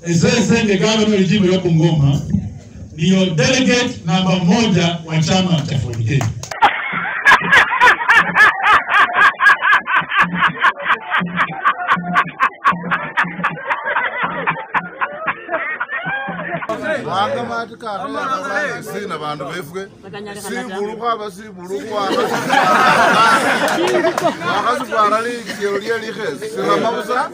Esesenge gavana wa jimbo la Bungoma ndiyo delegate namba moja wa chama cha Ford Kenya. banga matikare sina bandu befwe sibulu khwaba sibulu khwaba wakhasikwara likyelo lye likhesi sirama busa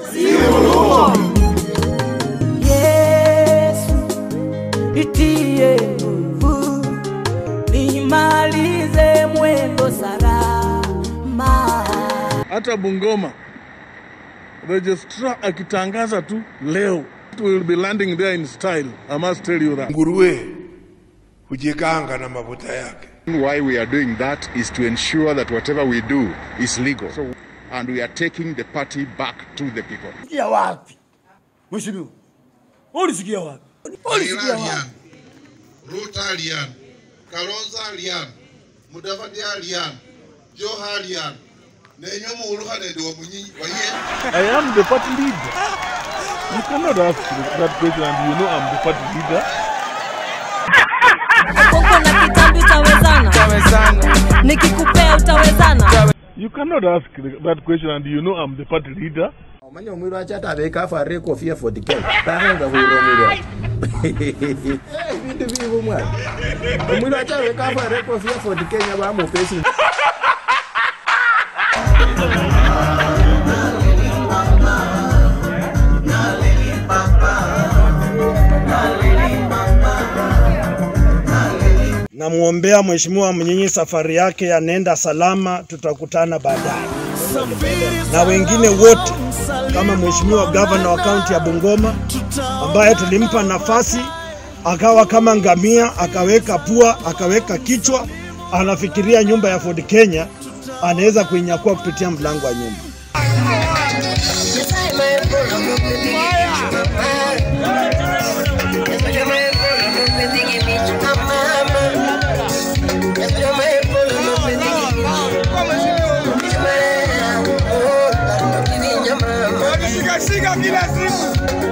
Yesu, nitie nguvu, nimalize mwendo salama. hata Bungoma registrar akitangaza tu leo it will be landing there in style I must tell you that nguruwe hujikanga na mafuta yake. Why we are doing that is to ensure that whatever we do is legal. So, and we are taking the party back to the people. Ulisikia wapi? Mheshimiwa. Ulisikia wapi? Ulisikia Raila wapi? alian Ruto alian Kalonzo alian Mudavadi alian Joe alian nenyo muuluha nende wa munyinyi waye I am the party leader you cannot ask that question and you know I'm the party leader Koko na kitambi utawezana? Nikikupea utawezana? you cannot ask that question and you know I'm the party leader omanya omwiru acha atabeka afare ekofia Ford Kenya tahenga khwiromire ebindu bibo mwana omwiru acha abeka afare ekofia Ford Kenya bamupesi Namwombea Mheshimiwa Mnyinyi safari yake yanaenda salama, tutakutana baadaye na wengine wote kama Mheshimiwa gavana wa kaunti ya Bungoma ambaye tulimpa nafasi akawa kama ngamia, akaweka pua, akaweka kichwa, anafikiria nyumba ya Ford Kenya anaweza kuinyakua kupitia mlango wa nyumba. Shika kila siku